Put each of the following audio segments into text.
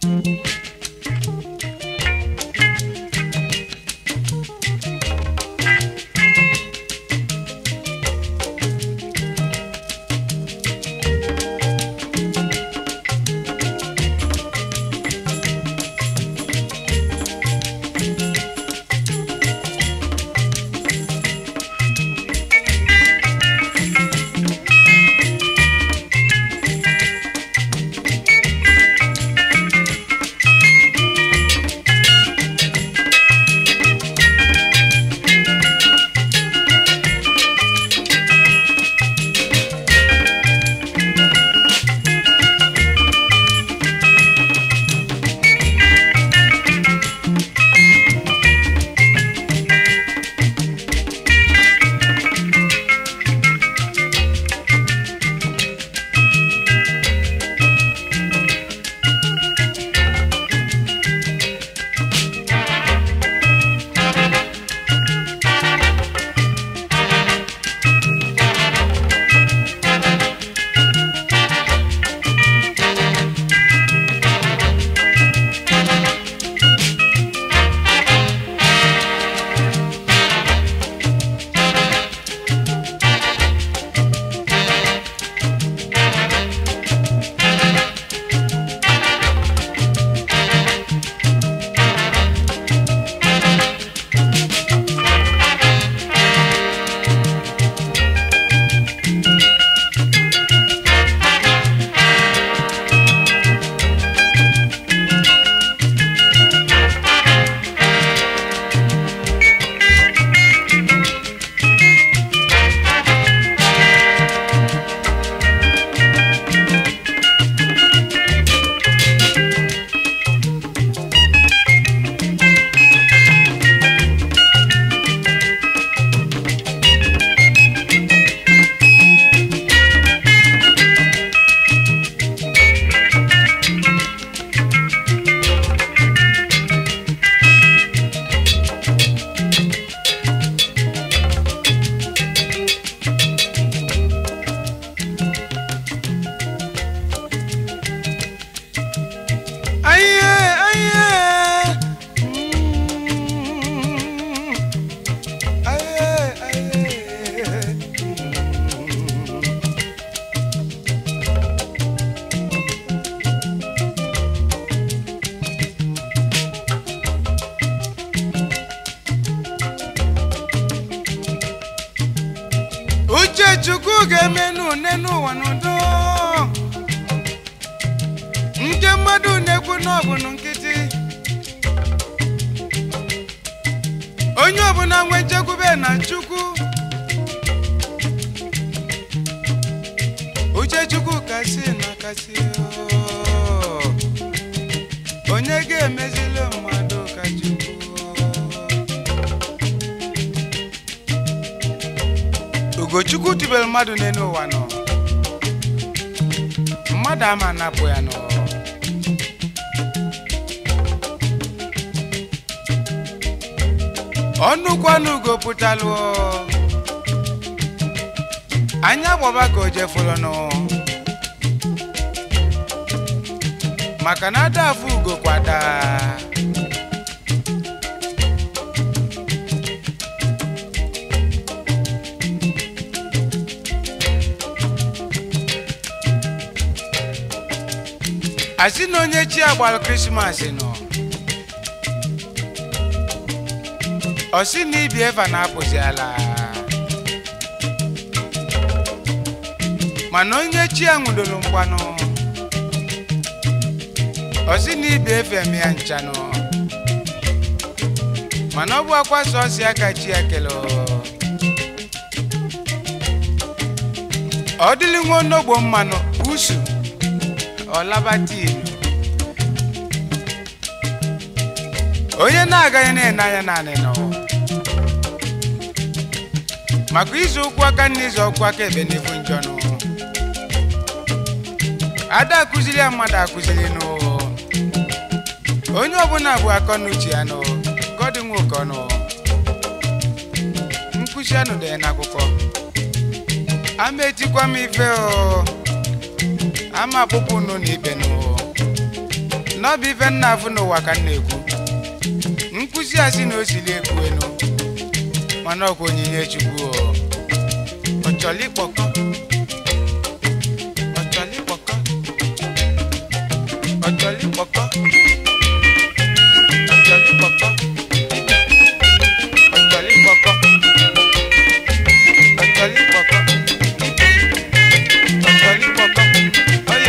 uche chukwu ga-eme n'une n'ụwa n'udo nke mmadụ na-ekwu n'ọbụnụ nkịtị onye ọbụla nwe nchekwube na chukwu uche chukwu kasị na kasị oo. onye ga-emezili mmadụ ka chukwu ugochukwu tibere mmadụ n'elu ụwa nọ mmadụ ama napụ ya nọ ọnụkwanụ ugo pụtalụ anya gbọba ka o jefụrụ nụ maka na ada afụ ugo kwada asị na onye chi agbalụ krismas nọ ọ sị na ibi eva na-apụzi ala mana onye chi a nwụdoro mgbanụ ọ sị na ibi efe eme ya nchanụ mana ọ bụ akwa sọsi aka chi ya kele ọ dịlị nwa onogbo mmanụ usu ọlabatinu onye na-agaghị na-ene anya naanị nọ maka izu ụkwụ aka na izu ọkwụ aka ebe n'ifu njọnụ ada akụziri ya mmadụ akụziri nụ onye ọbụla bụ akọ n'uche ya nụ gọdị nwoke ọnụ nkụzi anụ dị ya n'akwụkwọ ama etikwa m ife o ama akpụkpọ unu na ibe nụ n'ọbụ ife nna afụ n'ụwa ka m na-ekwu nkwụsị a sị na o siri ekwu enu mana ọkwa onyinye chukwu o ọ chọrọ ịkpọkọ ọ chọrọ ịkpọkọ ọ chọrọ ịkpọkọ ọ chọrọ ịkpọkọ ọ chọrọ ịkpọkọ ọ chọrọ ịkpọkọ ọ chọrọ ịkpọkọ ọya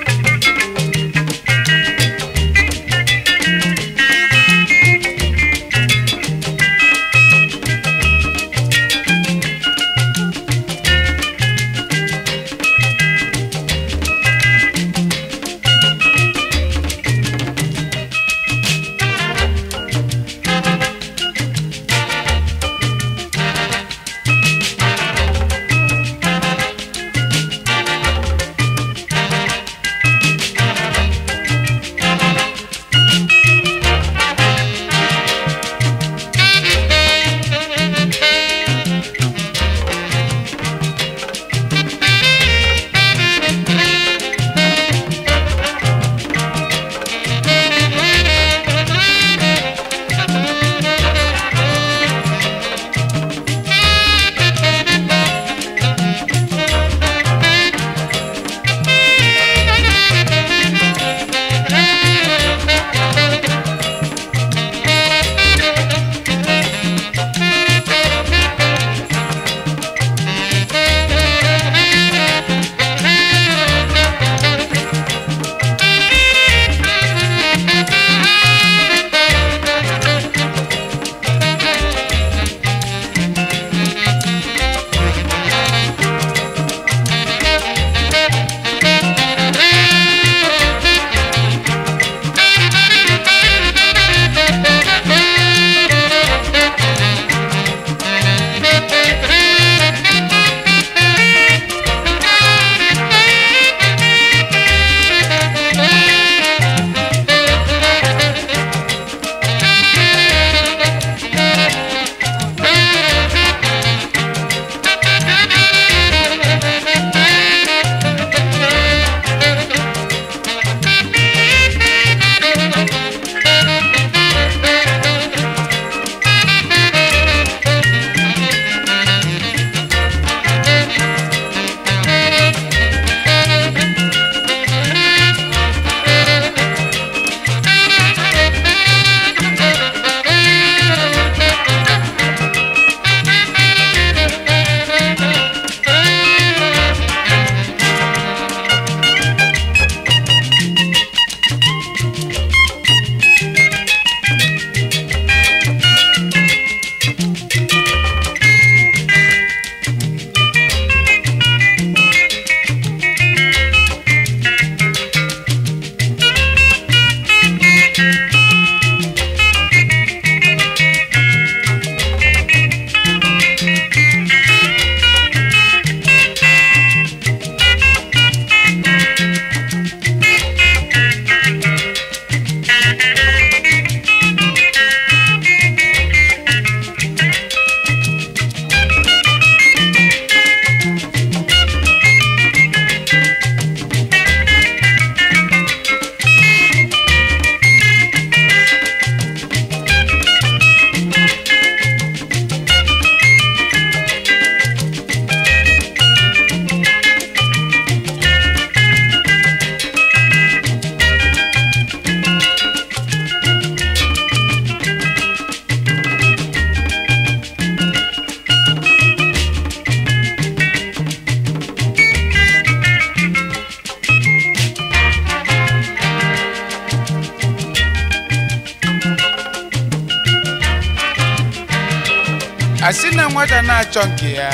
asị na nwata na-achọ nke ya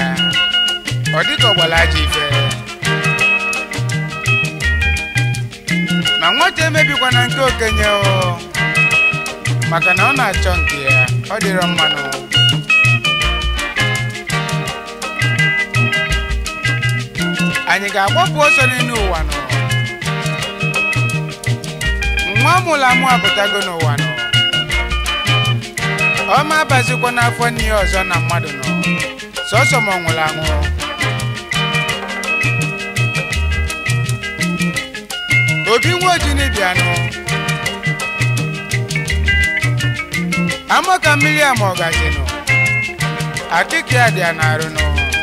ọ dịka ọgbara ajọ ife ma nwata emebikwana nke okenye o maka na ọ na-achọ nke ya ọ dịrọ mmanụ anyị ga-agbapụ ọsọ n'elu ụwa nọ nwa mụrụ amụ apụtago n'ụwa nọ ọma abazikwa n'afọ nne ya ọzọ na mmadụ nọ sọsọ ma ọ nwụrụ anwụ obi nwa ojini bịanụ amọ ka mmiri ama ọgazinụ akịka ya dị ya na-arụnụ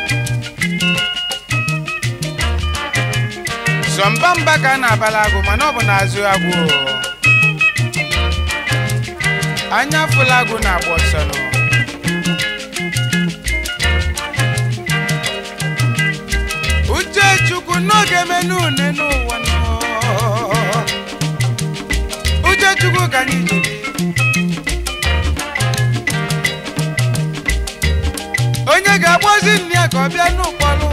sọmba mba ka a na-abala agụ mana ọ bụ n'azụ agwụ o. anya fụla agụ na-agba ọsọ nụ uche chukwu n'oge menu une n'ụwa nọ uche chukwu ka anyị jiri onye ga-akpọzi nne ya ka ọ bịa n'ụkpọlụ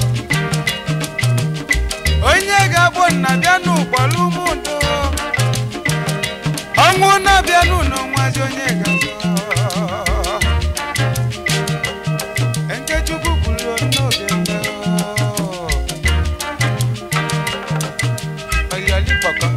onye ga-akpọ nna bịa n'ụkpọlụ ụmụndo ọnwụ na-abịa n'ụlọ nwazi onye ga-azọ nke chukwu kwuru n'oge mbe ọyọlị pọkọ